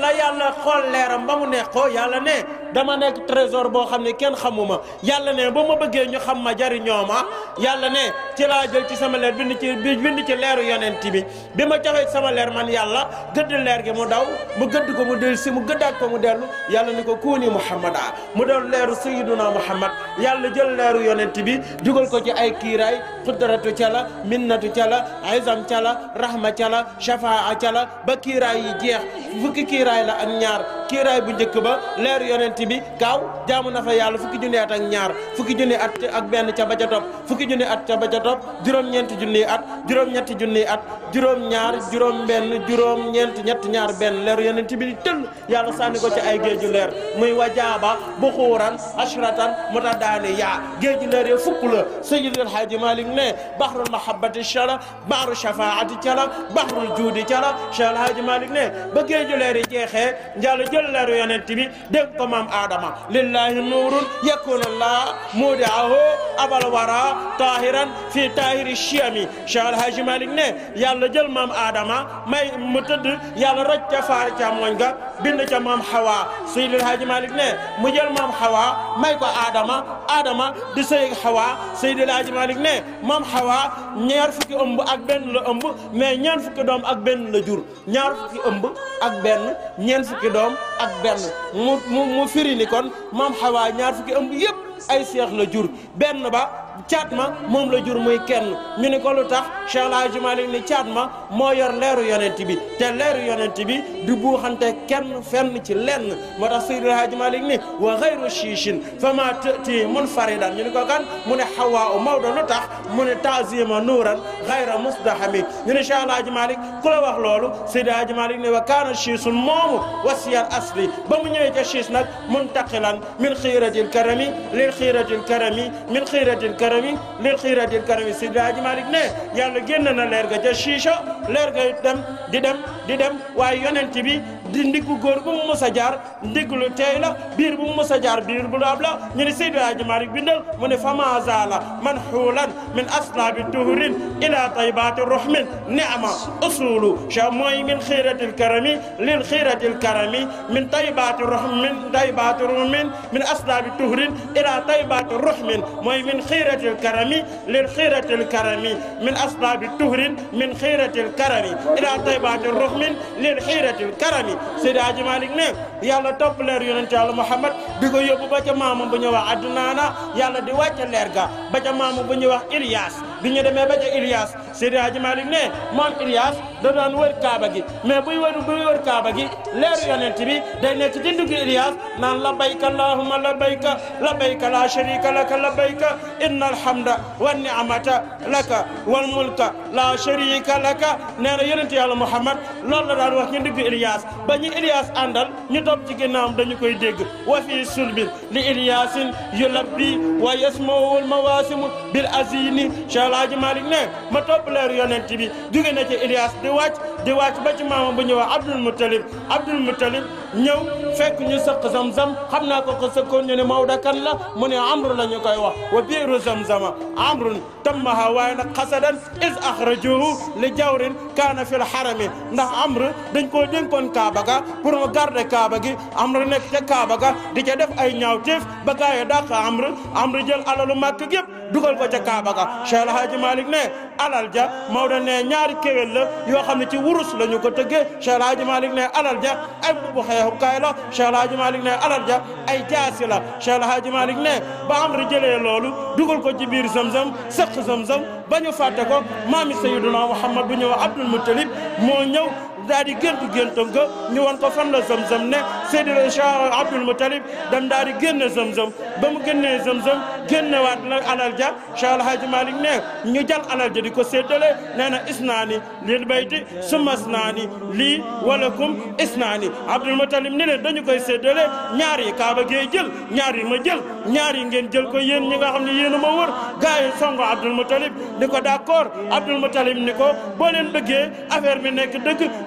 ba yàlla xool leeram ba mu neex ko yàlla ne dama nekk trésor boo xam ne kenn xamuma yàlla ne ba ma bëggee ñu xam ma jariñoo ma yàlla ne ci laa jël ci sama leer bind ci bind ci leeru yonent bi bi ma joxee sama leer man yàlla gëdd leer gi mu daw mu gëdd ko mu del si mu gëddaat ko mu dellu yàlla ni ko kuuni muhammada mu doon leeru sayyiduna muhammad yàlla jël leeru yonent bi dugal ko ci ay kiiraay xudratu ca la minnatu ca la izam ca la rahma ca la shafaa ca la ba kiiraay yi jeex fukki kiiraay la ak ñaar kiiraay bu njëkk ba leeru yonent bi gaaw jaamu na fa yàlla fukki junni at ak ñaar fukki junni at ak benn ca ba ca topp fukki junni at ca ba ca topp juróom-ñeenti junni at juróom-ñetti junni at juróom-ñaar juróom-benn juróom-ñeent ñett ñaar benn leeru yonent bi di tëll yàlla sànni ko ci ay géeju leer muy wajaaba buxuuran ashratan mutadaani yaa géeju leer yi fukk la Seydil Hadji Malick ne bahrul mahabbati cala bahru shafaati cala bahrul juudi cala Cheikh Hadji Malick ne ba géeju leer yi jeexee njàll jël leeru yonent bi dégg ko maam Adama lillahi nuurun yakun allah mudiahu abal wara tahiran fi tahiri chiami Cheikh Alhaji Malick ne yàlla jël maam Adama may mu tëdd yàlla roj ca faar ca mooñ ga bind ca maam Hawa Seydi Alhaji Malick ne mu jël maam Hawa may ko Adama Adama di sëy Hawa Seydi Alhaji Malick ne maam Hawa ñaar fukki ëmb ak benn la ëmb mais ñeent fukki doom ak benn la jur ñaar fukki ëmb ak benn ñeent fukki doom ak benn mu mu mu firi ni kon maam Hawa ñaar fukki ëmb yëpp ay seex la jur benn ba caat ma moom la jur muy kenn ñu ni ko lu tax Cheikh El Hadji Malick ni caat ma moo yor leeru yonent bi te leeru yonent bi du buuxante kenn fenn ci lenn moo tax Seydi El Hadji Malick ni wa xayru chiichin fa ma tëti munfaridan ñu ni ko kan mu ne xawaa u Maodo lu tax mu ne taazima nuuran xayra musdahami ñu ne Cheikh El Hadji Malick ku la wax loolu Seydi El Hadji Malick ne wa kaana chiisun moomu wasiyal asli ba mu ñëwee ca chiis nag muntaqilan min xiiratil karami lil xiiratil karami min xiiratil karami lil xiiratil karami Seydi El Hadji Malick ne yàlla génn na leer ga ca chicha leer ga dem di dem di dem waaye yonent bi di ndiggu góor bu mu mës a jaar ndigg lu teey la biir bu mu mës a jaar biir bu laab la ñu ne Seydi El Hadji Malick bindal mu ne fama zala man xuulan min aslaabi tuhurin ila taybati ruhmin ni'ma usulu cha mooy min xiiratil karami lil xiiratil karami min taybati ruhmin min taybati ruhmin min aslaabi tuhurin ila taybati ruhmin mooy min xiiratil karami lil xiiratil karami min aslaabi tuhurin min xiiratil karami ila taybati ruhmin lil xiiratil karami Seydi Hadji Malick ne yàlla topp leer yonent yàlla Muhammad di ko yóbbu ba ca maamu bu ñuy wax Adnaana yàlla di wàcce leer ga ba ca maamu bu ñuy wax Ilias bi ñu demee ba ca Ilias Seydi Hadji Malick ne moom Ilias da doon wër Kaaba gi mais buy wër buy wër Kaaba gi leeru yonent bi day nekk ci ndugg Ilias naan labbayka allahumma labbayka labbayka la sharika laka labbayka inna alhamda wa ni'mata laka wal mulka la sharika laka nee na yonent yàlla Muhammad loolu la daan wax ñu ndugg Ilias ba ñu Ilias àndal ñu topp ci ginnaawam dañu koy dégg wa fi sulbin li Iliasin yulabbi wa yasmawul mawasimu bil azini Cheikh El Hadji Malick ne ma topp leeru yonent bi jóge na ci Ilias di wàcc di wàcc ba ci maama bu ñuy wax Abdul Muttalib Abdul Muttalib ñëw fekk ñu sëq zam-zam xam naa ko ko sëkkoon ñu ne Maodo kan la mu ne amru la ñu koy wax wa biiru zam-zama amrun tammaha waaye nag xasadan is axrajuhu li jawrin kaana fil harami ndax amru dañ koo dénkoon Kaaba ga pour mu garder Kaaba gi amru nekk ca Kaaba ga di ca def ay ñaawteef ba gaa yi dàq amru amru jël alalu màkk gépp dugal ko ca Kaaba ga Cheikh El Hadji Malick ne alal ja Maodo ne ñaari kéwél la yoo xam ne ci wurus la ñu ko tëggee Cheikh El Hadji Malick ne alal ja ay bu xeexukaay la Cheikh El Hadji Malick ne alal ja ay jaasi la Cheikh El Hadji Malick ne ba amru jëlee loolu dugal ko ci biir zamzam sëq zamzam ba ñu fàtte ko maami Sayyiduna Muhammad bu ñëw Abdul Muttalib moo ñëw daal di géntu géntam ga ñu wan ko fan la zamzam ne Seydina Cheikh Abdul Muttalib dem daal di génne zamzam ba mu génnee zamzam génnewaat la alal ja Cheikh El Hadji Malick ne ñu jal alal ja di ko séddale nee na isnaani lil bayti summa isnaani lii walakum isnaani Abdul Muttalib ni leen dañu koy séddale ñaar yi kaaba gee jël ñaar yi ma jël ñaar yi ngeen jël ko yéen ñi nga xam ne yéen a ma wër gars yi songo Abdul Muttalib ni ko d'accord Abdul Muttalib ni ko boo leen bëggee affaire bi nekk dëgg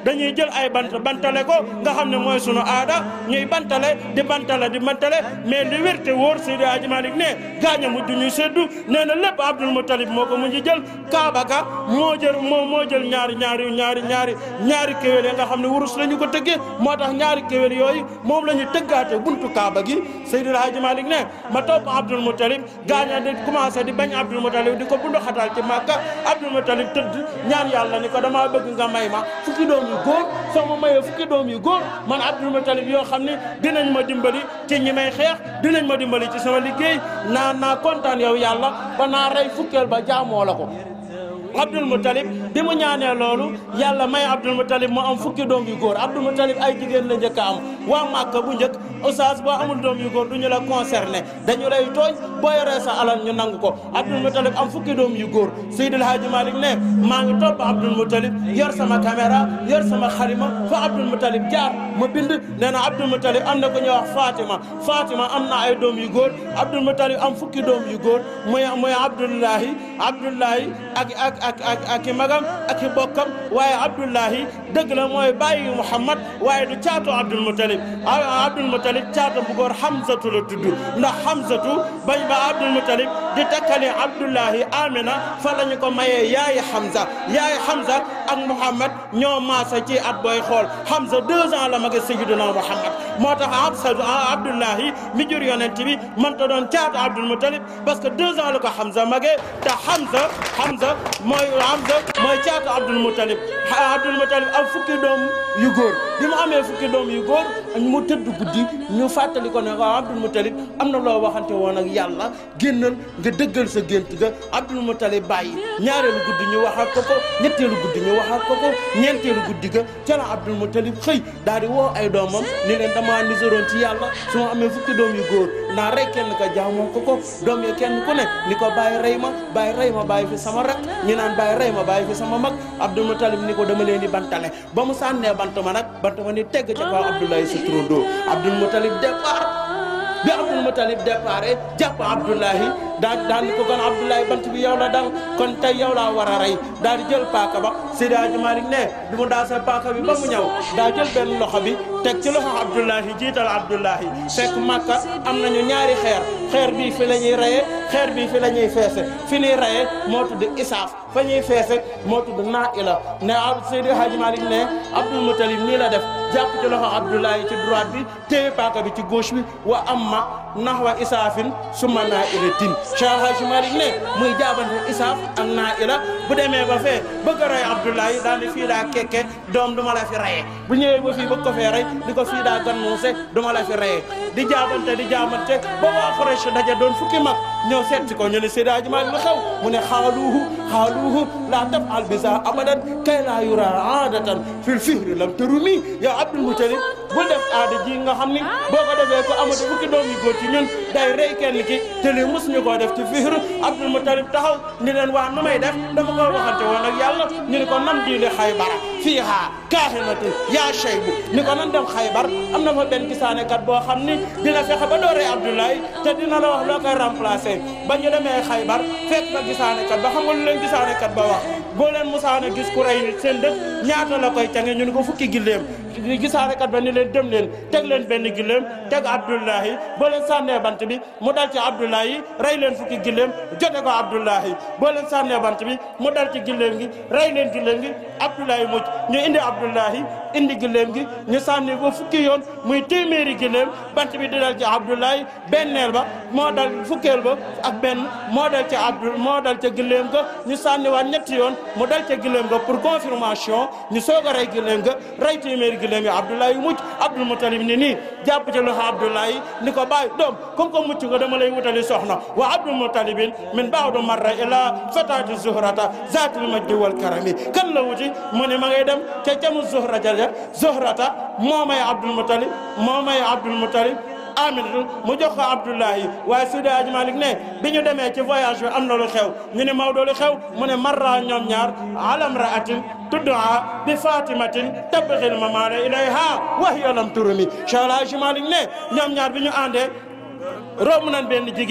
dañuy jël ay bant bantale ko nga xam ne mooy sunu aada ñuy bantale di bantale di bantale mais li wér te wóor Seydi Hadji Malick ne gaañ a mujj ñuy seddu nee na lépp Abdul Muttalib moo ko mujj jël Kaaba ga moo jël moo moo jël ñaari ñaari ñaari ñaari ñaari kéwél yi nga xam ne wurus la ñu ko tëggee moo tax ñaari kéwél yooyu moom la ñu tëggaate buntu Kaaba gi Seydi Hadji Malick ne ma topp Abdul Muttalib gaaña di commencé di bañ Abdul Muttalib di ko bundu xatal ci Màkka Abdul Muttalib tëdd ñaan yàlla ni ko damaa bëgg nga may ma fukki doom yu góor soo ma mayee fukki doom yu góor man Abdul Muttalib yoo xam ne dinañ ma dimbali ci ñi may xeex dinañ ma dimbali ci sama liggéey naa naa kontaan yow yàlla ba naa rey fukkeel ba jaamoo la ko Abdul Muttalib bi mu ñaanee loolu yàlla may Abdul Muttalib mu am fukki doom yu góor Abdul Muttalib ay jigéen la njëkk a am waa Màkka bu njëkk oustaz boo amul doom yu góor du ñu la concerné dañu lay tooñ boo yoree sa alal ñu nangu ko Abdul Muttalib am fukki doom yu góor Seydil Hadji Malick ne maa ngi topp Abdul Muttalib yor sama caméra yor sama xalima fa Abdul Muttalib jaar ma bind nee na Abdul Muttalib am na ko ñuy wax Fatima Fatima am na ay doom yu góor Abdul Muttalib am fukki doom yu góor muy muy Abdullahi Abdullahi ak ak ak ak ak i magam ak i bokkam waaye Abdullahi dëgg la mooy bàyyi Muhammad waaye du caatu Abdul Muttalib Abdul Muttalib caatu bu góor Hamzatu la tudd ndax Hamzatu bañ ba Abdul Muttalib di takkale Abdullahi Amina fa la ñu ko mayee yaayi Hamza yaayi Hamza ak Muhammad ñoo maasa ci at booy xool Hamza deux ans la mag a Sayyidina Muhammad moo tax Hamza Abdullahi mi jur yonent bi mënta doon caatu Abdul Muttalib parce que deux ans la ko Hamza magee te Hamza Hamza mooy Hamza mooy caatu Abdul Muttalib Abdul Muttalib am fukki doom yu góor bi mu amee fukki doom yu góor mu tëdd guddi ñu fàttali ko ne waaw Abdul Muttalib am na loo waxante woon ak yàlla génnal nga dëggal sa gént ga Abdul Muttalib bàyyi ñaareelu guddi ñu wax ak ko ko ñetteelu guddi ñu wax ak ko ko ñeenteelu guddi ga ca la Abdul Muttalib xëy daal di woo ay doomam ni leen damaa niseroon ci yàlla su ma amee fukki doom yu góor naa rey kenn ka jaamoo ko ko doom yi kenn ku ne ni ko bàyyi rey ma bàyyi rey ma bàyyi fi sama rak ñi naan bàyyi rey ma bàyyi fi sama mag Abdul Muttalib ni ko dama leen di bantale ba mu sànnee bant ma nag bant ma ni tegg ca kaw Abdoulaye sa turandoo Abdul Muttalib départ bi Abdul Muttalib départ jàpp Abdoulahi daal daal ni ko kon Abdoulaye bant bi yow la dal kon tey yow laa war a rey daal di jël paaka ba Seydi Hadji Malick ne bi mu daal sa paaka bi ba mu ñëw daa jël benn loxo bi teg ci loxo Abdoulahi jiital Abdoulahi fekk Makka am nañu ñaari xeer xeer bii fi la ñuy reyee xeer bii fi la ñuy feese fi ñuy reyee moo tudd Isaaf fa ñuy feese moo tudd Naila ne Seydi Hadji Malick ne Abdul Muttalib nii la def jàpp ci loxo Abdoulahi ci droite bi téye paaka bi ci gauche bi wa amma nahwa isaafin summa nailatin Cheikh Hadji Malick ne muy jaabante isaaf ak naila bu demee ba fee bëgg a rey Abdoulaye daal di fii daa kekke doom duma la fi reyee bu ñëwee ba fii bëgg ko fee rey di ko fii daa gannuuse duma la fi reyee di jaabante di jaabante ba waa Quraysh daje doon fukki mag ñëw seet si ko ñu ne Seydi Hadji Malick lu xew mu ne xaaluuhu xaaluuhu laa tafal bisa abadan kay laa yura aadatan fil fihri lam tarumi yow Abdul Muttalib bul def aada ji nga xam ni boo ko defee ko amatu fukki doom yu góor ci ñun day rey kenn ki te lii mos ñu koo def ci fihr Abdul Muttalib taxaw ni leen waa nu may def dama ko waxante woon ak yàlla ñu ni ko nam diine xaybara fiiha kaahinatu yaa shaybu ni ko nan dem xaybar am na fa benn gisaane kat boo xam ni dina fexe ba dooree Abdoulaye te dina la wax loo koy remplacer ba ñu demee xaybar fekk fa gisaane kat ba xam nga lu leen gisaane kat ba wax boo leen musaana gis ku rey nit seen dëkk ñaata la koy cange ñu ni ko fukki gilleem gisaane kat ba ni leen dem leen teg leen benn gilleem teg Abdoulahi boo leen sànnee bant bi mu dal ci Abdoulahi rey leen fukki gilleem jote ko Abdoulahi boo leen sànnee bant bi mu dal ci gilleem gi rey leen gilleem gi Abdoulahi mucc ñu indi Abdoulahi indi gilleem gi ñu sànni ba fukki yoon muy téeméeri gilleem bant bi di dal ci Abdoulahi benneel ba moo dal fukkeel ba ak benn moo dal ci Abdou moo dal ca gilleem ga ñu sànniwaat ñetti yoon mu dal ca gilleem ga pour confirmation ñu soog a rey gilleem ga rey téeméeri gilleem yi Abdoulaye mucc Abdul Muttalib ni nii jàpp ci loxo Abdoulaye ni ko bàyyi doom comme que mucc nga dama lay wutali soxna wa Abdul Muttalibin min ba'du marra ila fatati zuhrata zatil majdi wal karami kan la wuti mu ne ma ngay dem ca camu zuhra jaja zuhrata moo may Abdul Muttalib moo may Abdul Muttalib Aminatu mu jox ko Abdoulahi waaye Seydi Hadji Malick ne bi ñu demee ci voyage bi am na lu xew ñu ne Maodo lu xew mu ne marra ñoom ñaar alam raatin tuddaa bi fatimatin tabxil mamaana ilayha wa hiya lam turumi Cheikh Hadji Malick ne ñoom ñaar bi ñu àndee romb nañ benn jigéen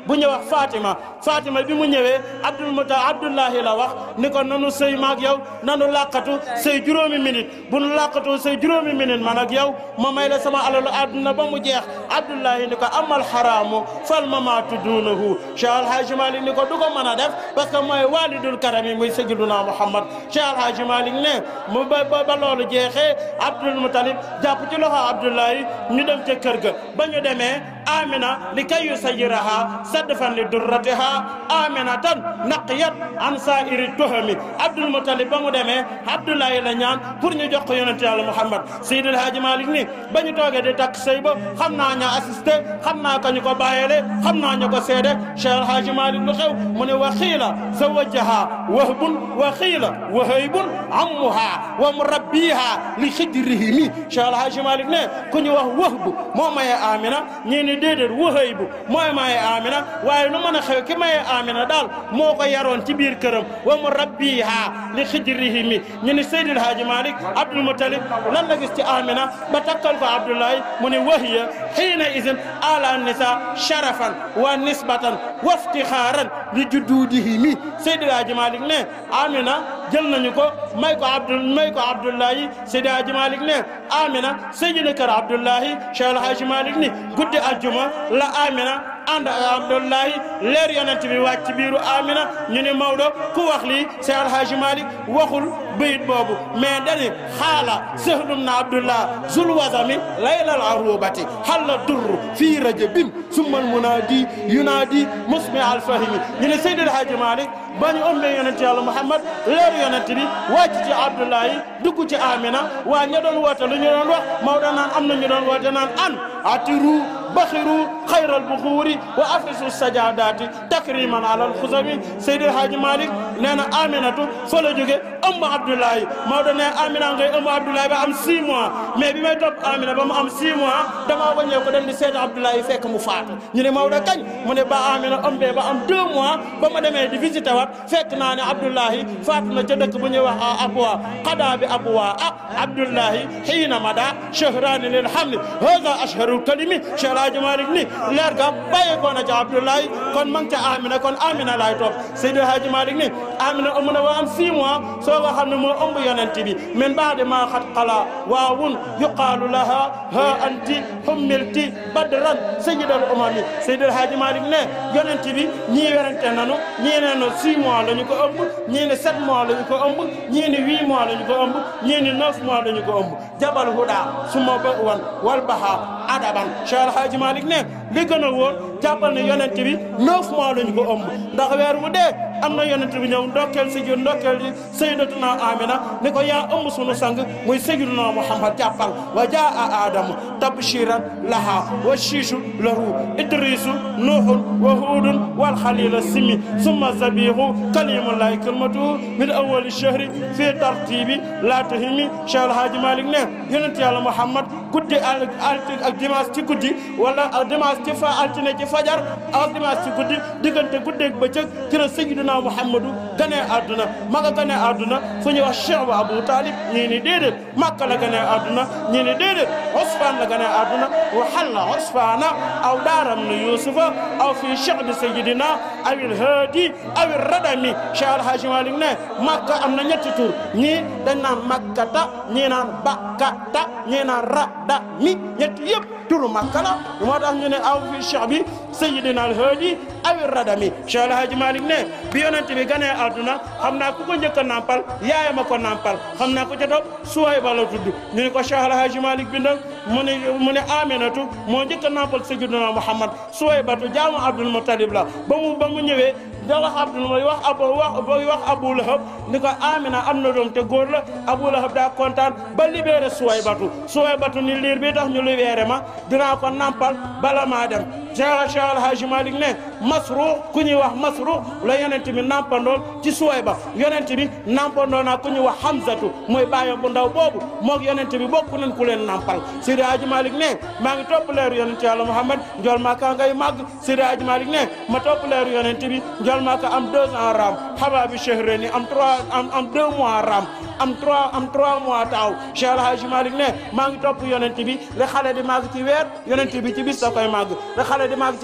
bu ñu wax Fatima Fatima bi mu ñëwee Abdul Muta Abdullahi la wax ni ko nanu sëy maag yow nanu làqatu sëy juróomi minute bu nu làqatu sëy juróomi minute man ak yow ma may la sama alalu àdduna ba mu jeex Abdullahi ni ko amal xaraamu fal mamaatu duunahu Cheikh Alhaji Malick ni ko du ko mën a def parce que mooy walidul karami muy Sayyiduna Muhammad Cheikh Alhaji Malick ne mu ba ba loolu jeexee Abdul Mutalib jàpp ci loxo Abdullahi ñu dem ca kër ga ba ñu demee Amina li kay yusayiraha sadfan li durratiha aminatan naqiyat an sairi tuhami Abdul Mutalib ba mu demee Abdullahi la ñaan pour ñu jox ko yonente yàlla Muhammad Seydil Hadji Malick ni ba ñu toogee di takk sëy ba xam naa ña assisté xam naa ka ñu ko bàyyele xam naa ñu ko seede Cheikh Alhaji Malick lu xew mu ne wa xiila zawajaha wahbun wa xiila wahaybun ammuha wa murabbiha li xijrihimi Cheikh Alhaji Malick ne ku ñu wax wahbu moo maye Amina ñii ni déedéet wahaybu mooy maye Amina waaye nu mën a xew ki maye Amina daal moo ko yaroon ci biir këram wa murabbiha li xijrihimi ñu ni Seydil Hadji Malick Abdul Mutalib lan la gis ci Amina ba takkal ko Abdoulaye mu ne wahiya xiina isin ala nisa sharafan wa nisbatan wa iftixaaran li judduudihimi Seydil Hadji Malick ne Amina jël nañu ko may ko Abdul may ko Abdoulaye Seydil Hadji Malick ne Amina Seydina kër Abdoulaye Cheikh El Hadji Malick ni guddi aljuma la Amina ànd ak Abdoulaye leer yonent bi wàcc ci biiru Amina ñu ne Maodo ku wax lii Cheikh El Hadji Malick waxul bayit boobu mais dani xaala sahlum na Abdullah zul wasami laylal arubati halla durru fii rajabin summal munadi yunadi musmi alfahimi ñu ne Seydi El Hadji Malick ba ñu ëmbee yonent yàlla Muhammad leeru yonent bi wàcc ci Abdoulaye dugg ci Amina waa ña doon woote lu ñu doon wax Maodo naan am na ñu doon woote naan an atiru baxiru xayral buxuuri wa afrisu sajadaati takriman alal xusami Seydi El Hadji Malick nee na Aminatu fa la jóge ëmb Abdoulaye Maodo ne Amina ngay ëmb Abdoulaye ba am 6 mois mais bi may topp Amina ba mu am 6 mois damaa wàññee ko dem di seeti Abdoulaye fekk mu faatu ñu ne Maodo kañ mu ne ba Amina ëmbee ba am 2 mois ba ma demee di visité wat fekk naa ne Abdoulaye faatu na ca dëkk bu ñuy wax a Abwa xadaa bi Abwa ah Abdoulaye xiina mada shahraani lil hamli hada ashharul kalimi Cheikh El Hadji Malick ni leer ga bàyyi ko na ca Abdoulaye kon ma ngi ca Amina kon Amina laay topp Seydi El Hadji Malick ni Amina ëmb na ba am 6 mois soo ko xam ne moo ëmb yonent bi min baadi ma xat xala waawun yuqaalu laha ha anti hummilti badran sayyidal umami Seydi El Hadji Malick ne yonent bi ñii werante nanu ñii ne no 6 mois la ñu ko ëmb ñii ne 7 mois la ñu ko ëmb ñii ne 8 mois la ñu ko ëmb ñii ne 9 mois la ñu ko ëmb jabal huda suma ba wan wal baha adaban Cheikh El Hadji Malick ne li gën a wóor jàppal ne yonent bi 9 mois la ñu ko ëmb ndax weer wu dee am na yonent bi ñëw ndokkeel si jur ndokkeel di sayyidatuna Amina ni ko yaa ëmb sunu sang muy sayyiduna Muhammad jàppal wa jaa Adamu tabshiran laha wa shiishu lahu idrisu nuuhun wa huudun wal xalila simi summa zabihu kalimullahi kalmatuhu min awali shahri fi tartibi la tahimi Cheikh El Hadji Malick ne yonent yàlla Muhammad guddi al ak dimanche ci guddi wala dimanche ci fa altine ci fajar ak dimanche ci guddi diggante guddeeg bëccëg ci la sayyiduna Muhammadu ganee àdduna maka ganee àdduna fu ñuy wax Cheikh wa Abu Talib ñii ni déedéet Makka la ganee àdduna ñii ni déedéet Usfaan la ganee àdduna wa halla Usfaana aw daaram ni Yuusufa aw fii shi'bi sayyidina awil haadi awil radami Cheikh El Hadji Malick ne Makka am na ñetti tur ñii dañ naan Makkata ñii naan Bakkata ñii naan Radami ñetti yëpp turu Makka la moo tax ñu ne aw fii shi'bi sayyidina al haadi awil radami Cheikh El Hadji Malick ne bi yonent bi ganee àdduna xam naa ku ko njëkk a nampal yaayam a ko nampal xam naa ku ca topp Suwayba la tudd ñu ne ko Cheikh El Hadji Malick bindal mu ne mu ne Aminatu moo njëkk a nampal sayyidina Muhammad Suwaybatu jaamu Abdul Muttalib la ba mu ba mu ñëwee da wax Abdul mooy wax Abu wax booy wax Abu Lahab ni ko Amina am na doom te góor la Abu Lahab daa kontaan ba libéré Suwaybatu Suwaybatu ni liir bi tax ñu libéré ma dinaa ko nampal bala maa dem Cheikh Cheikh El Hadji Malick ne Masruux ku ñuy wax Masruux la yonent bi nampandool ci Suwayba yonent bi nampandoo naa ku ñuy wax Hamzatu mooy bàyyam bu ndaw boobu moog yonent bi bokk nañ ku leen nampal Seydi Hadji Malick ne maa ngi topp leeru yonent yàlla Muhammad njool maa kaa ngay màgg Seydi Hadji Malick ne ma topp leeru yonent bi njool maa ka am deux ans raam xabaa bi shahrayni am trois am am deux mois raam am trois am trois mois taaw Cheikh El Hadji Malick ne maa ngi topp yonent bi le xale di màgg ci weer yonent bi ci bis da koy màgg le xale di màgg ci at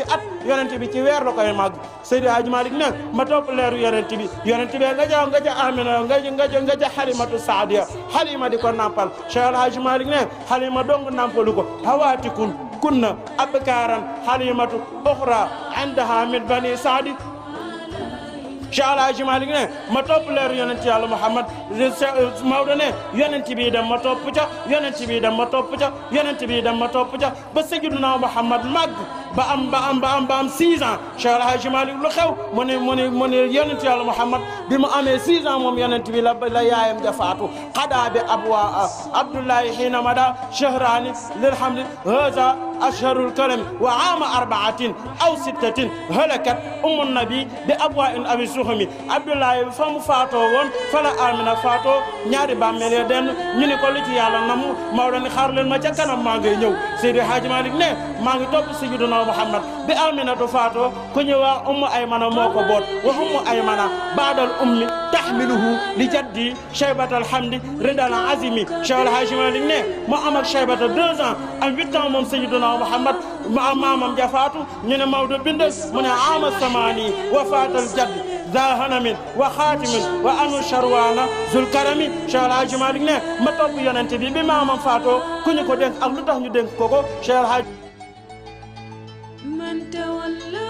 yonent bi ci weer la koy màgg Seydi Hadji Malick ne ma topp leeru yonent bi yonent bi nga ja nga ja Amina nga ja nga ja nga ja Halimatu Saadiya Halima di ko nampal Cheikh El Hadji Malick ne Halima dong nampalu ko hawaatikun kunna abkaaran Halimatu uxra indaha min bani Saadi Cheikh El Hadji Malick ne ma topp leeru yonent yàlla Muhammad Maodo ne yonent bi dem ma topp ca yonent bi dem ma topp ca yonent bi dem ma topp ca ba Sayyiduna Muhammad màgg ba am ba am ba am ba am 6 ans Cheikh El Hadji Malick lu xew mu ne mu ne mu ne yonent yàlla Muhammad bi mu amee 6 ans moom yonent bi la la yaayam ja faatu xadaa bi abwa Abdullahi xiina mada shahraani lil hamdi haza ashharul kalami wa aama arbaatin aw sittatin halakat ummu nabi bi abwa in abi suxumi Abdullahi fa mu faatoo woon fa la Amina faatoo ñaari bàmmeel ya denn ñu ni ko lu ci yàlla namu Maodo ni xaar leen ma ca kanam maa ngay ñëw Seydi Hadji Malick ne maa ngi topp Sayyiduna Muhammad bi Aminatu faatoo ku ñu wax ummu Aymana moo ko boot wa ummu Aymana baadal ummi tahmiluhu li jaddi Cheybatal Hamdi ridal azimi Cheikh El Hadji Malick ne mu am ak Cheybata deux ans am huit ans moom Sayyiduna Muhammad ma maamam ja faatu ñu ne Maodo bind mu ne ama samaani wa faatal jaddi za hanamin wa xaatimin wa anu sharwana zul karami Cheikh El Hadji Malick ne ma topp yonente bi bi maamam faatoo ku ñu ko dénk ak lu tax ñu dénk ko ko Cheikh El Hadji من تولى